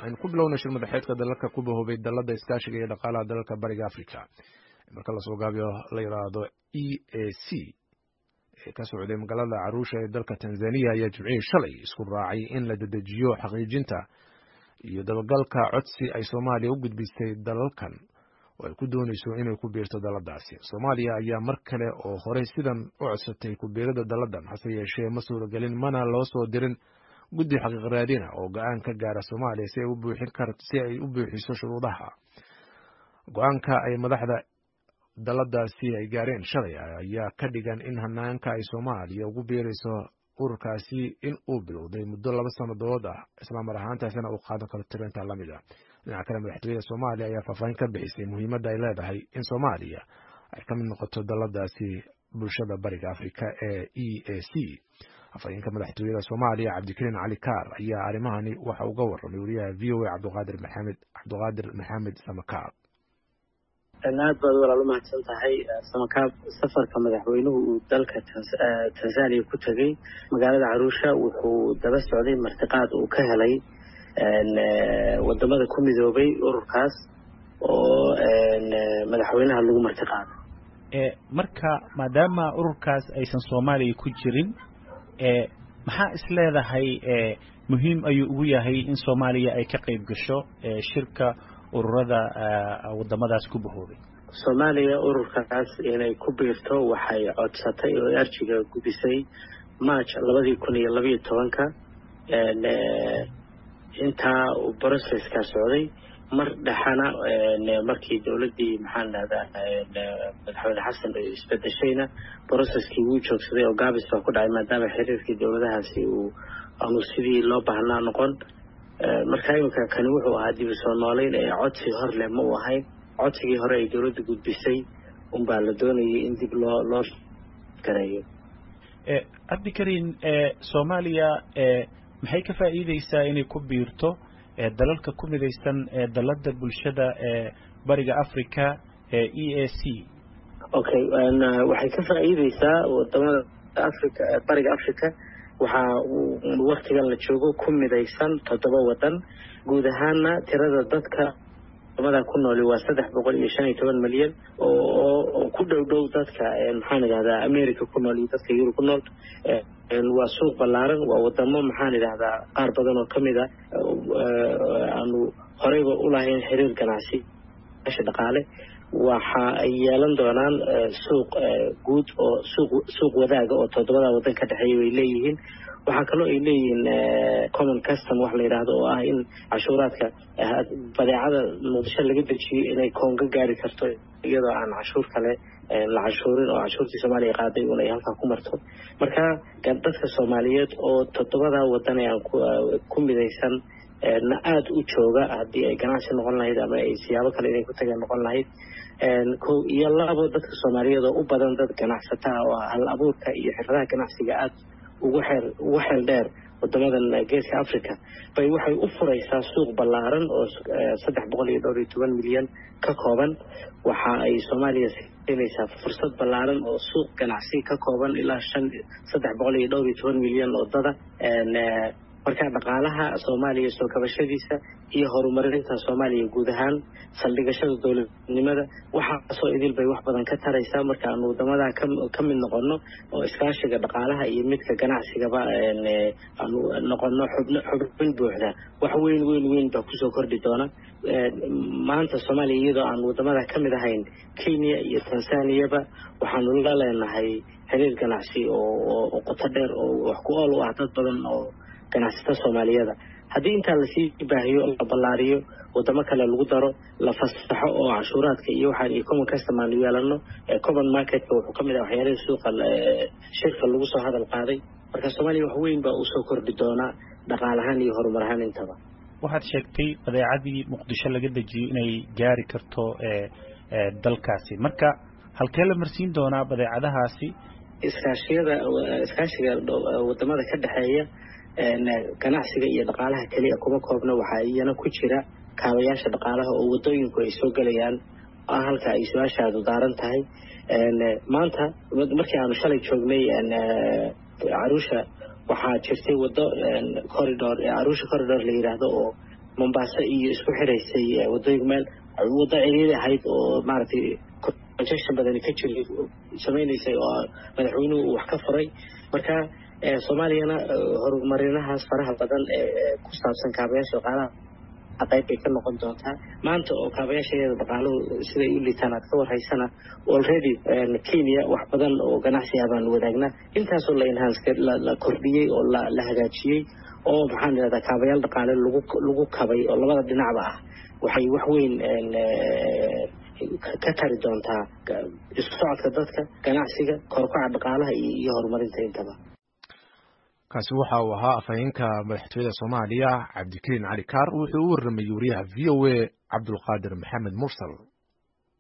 aynu ku bilowna shir madaxeedka dalalka ku bahoobay dalada iskaashiga iyo dhaqaalaha dalalka bariga africa marka lasoo gaabiyo la yidhaahdo e a c ee ka socday magaalada caruusha ee dalka tanzaniya ayaa jimcihii shalay isku raacay in la dedejiyo xaqiijinta iyo dabagalka codsi ay soomaaliya u gudbistay dalalkan oo ay ku doonayso inay ku biirto daladaasi soomaaliya ayaa mar kale oo horey sidan u codsatay ku biirada daladan hase yeeshee ma suuragelin mana loo soo dirin guddi xaqiiq raadina oo go-aan ka gaara soomaaliya si ay u buuxin kar si ay u buuxiso shuruudaha go-aanka ay madaxda daladaasi ay gaareen shalay ayaa ka dhigan in hanaanka ay soomaaliya ugu biirayso ururkaasi in uu bilowday muddo laba sannadood ah islamar ahaantaasina uu qaadan karo tirinta lamid a dhinaca kale madaxtooyada soomaaliya ayaa faahfaahin ka bixisay muhiimadda ay leedahay in soomaaliya ay ka mid noqoto daladaasi bulshada bariga africa ee e a c afhayeenka madaxtooyada soomaaliya cabdikariin cali kaar ayaa arrimahani waxa uga warramay wariyaha v o a cabdiqaadir maxamed cabdiqaadir maxamed samakaab aad baad walaal umahadsan tahay samakaab safarka madaxweynuhu uu dalka tanzania ku tegey magaalada caruusha wuxuu daba socday martiqaad uu ka helay wadamada ku midoobay ururkaas oo madaxweynaha lagu martiqaaday marka maadaama ururkaas aysan soomaaliya ku jirin maxaa is leedahay muhiim ayuu ugu yahay in soomaaliya ay ka qayb gasho shirka ururada wadamadaas ku bahoobay soomaaliya ururkaas inay ku biirto waxay codsatay oo arjiga gudisay march labadii kun iyo labaiyo tobanka intaa brocesska socday mar dhexana markii dowladdii maxaan dhahdaa madaxweyne xasan isbedeshayna broceskii wuu joogsaday oo gaabis baa ku dhacay maadaama xiriirkii dowladahaasi uu aanu sidii loo baahnaa noqon marka iminka kani wuxuu ahaa dib u soo noolayn ee codsi hor leh ma uu ahayn codsigii hore ay dowladda gudbisay unbaa la doonayay in dib loo loo gareeyo cabdikariin soomaaliya maxay ka faa'iideysaa inay ku biirto dalalka ku midaysan ee dalada bulshada ee bariga africa ee e a c okay waxay ka faa'iideysaa wadamada africa bariga africa waxaa waktigan la joogo ku midaysan toddoba wadan guud ahaana tirada dadka wadamada ku nooli waa saddex boqol iyo shan iyo toban milyan oo ku dhow dhow dadka maxaan idhahdaa america ku nool iyo dadka yurub ku nool waa suuq ballaaran waa wadamo maxaan idhahdaa qaar badan oo kamid a aanu horeyba ulahayn xiriir ganacsi asha dhaqaale waxa ay yeelan doonaan suuq guud oo suuq suuq wadaaga oo toddobada waddan ka dhexeeya bay leeyihiin waxaa kaloo ay leeyihiin common custom wax la yidhaahdo oo ah in cashuuraadka badeecada muqdisho laga dejiyo inay koonga gaari karto iyadoo aan cashuur kale la cashuurin oo cashuurtii soomaaliya qaaday un ay halkaa ku marto marka dadka soomaaliyeed oo toddobada waddan ee aan ku midaysan na aada u jooga haddii ay ganacsi noqon lahayd ama ay siyaabo kale inay ku tageen noqon lahayd ko iyo labo dadka soomaaliyeed oo u badan dad ganacsataa oo hal abuurka iyo xiradaha ganacsiga aada ugu xeel ugu xeel dheer wadamadan geeska africa bay waxay u furaysaa suuq ballaaran oo saddex boqol iyo dhowr iyo toban milyan ka kooban waxa ay soomaaliya siinaysaa fursad ballaaran oo suuq ganacsi ka kooban ilaa shan saddex boqol iyo dhowr iyo toban milyan oo dada marka dhaqaalaha soomaaliya soo kabashadiisa iyo horumarinta soomaaliya guud ahaan saldhigashada dowladnimada waxaasoo idil bay wax badan ka taraysaa marka aanu wadamadaa ka mid noqono oo iskaashiga dhaqaalaha iyo midka ganacsigaba aanu noqono xubn xubin buuxda wax weyn weyn weyn baa kusoo kordhi doona maanta soomaaliya iyadoo aan wadamada ka mid ahayn kenya iyo tansaniyaba waxaanu la leenahay xiriir ganacsi oo qoto dheer oo wax ku ool u ah dad badan oo ganacsata soomaaliyada haddii intaa lasii baahiyo la ballaariyo wadamo kale lagu daro la fasaxo oo cashuuraadka iyo waxaan iyo common custom aanu yeelano common marketka wuxuu ka mid ah waxyaalihii suuqa shirka lagu soo hadal qaaday marka soomaaliya wax weyn baa usoo kordhi doonaa dhaqaal ahaan iyo horumar ahaan intaba waxaad sheegtay badeecadii muqdisho laga dejiyo inay gaari karto dalkaasi marka halkee la marsiin doonaa badeecadahaasi iskaashiyada iskaashiga wadamada ka dhexeeya ganacsiga iyo dhaqaalaha keliya kuma koobna waxaa iyana ku jira kaabayaasha dhaqaalaha oo wadooyinku ay soo gelayaan halka ay su-aashaadu daaran tahay maanta markii aanu shalay joognay caruusha waxaa jirtay wado corridor caruusha corridor la yidhaahdo oo mombasa iyo isku xiraysay wadooyinka meel waddo ciriiri ahayd oo maaragtay conjection badani ka jiray samaynaysay oo madaxweynuhu uu wax ka furay marka soomaaliyana horumarinahaas faraha badan ee ku saabsan kaabayaasha dhaqaalaha qayb bay ka noqon doontaa maanta oo kaabayaashaeeda dhaqaaluhu siday u liitaan aad ka warhaysana already kenya wax badan oo ganacsi ah baan wadaagnaa intaasoo la enhance la kordhiyey oo la hagaajiyey oo maxaan idhahdaa kaabayaal dhaqaale lagu lagu kabay oo labada dhinacba ah waxay wax weyn ka tari doontaa isku socodka dadka ganacsiga korkaca dhaqaalaha iyo horumarinta intaba kaasi waxa uu ahaa afhayeenka madaxtooyada soomaaliya cabdikariin cali kaar wuxuu u warramayey wariyaha v o a cabdulqaadir maxamed mursal